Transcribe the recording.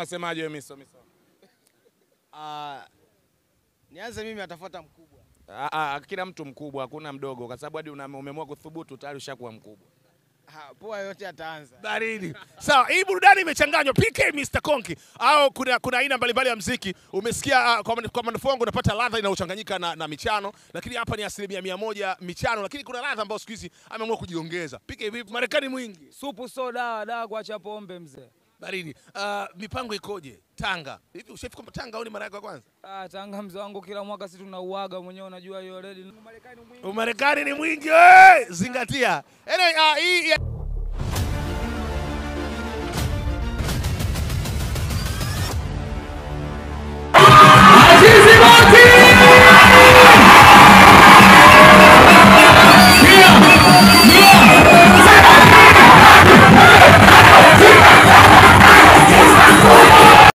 unasemaje wewe Miso Miso? Ah, nianze mimi, atafuata mkubwa. Ah, ah, kila mtu mkubwa, hakuna mdogo, kwa sababu hadi una- umeamua kuthubutu tayari ushakuwa mkubwa. Ah, poa yote ataanza. baridi. Sawa, hii burudani imechanganywa PK Mr. Konki au kuna kuna aina mbalimbali ya mziki. Umesikia uh, kwa, man- kwa manufaa wangu unapata ladha inayochanganyika na, na michano, lakini hapa ni asilimia mia moja michano, lakini kuna ladha ambayo siku hizi ameamua kujiongeza. PK vipi? Marekani mwingi Supu so dawa dawa kuacha pombe mzee. baridi. Uh, mipango ikoje Tanga? Hivi ushafika kwamba Tanga au ni mara yako ya kwanza? Ah, Tanga mzee wangu kila mwaka si tunauaga mwenyewe unajua hiyo already. Marekani mwingi. Umarekani ni mwingi, we! zingatia. Anyway, uh, hii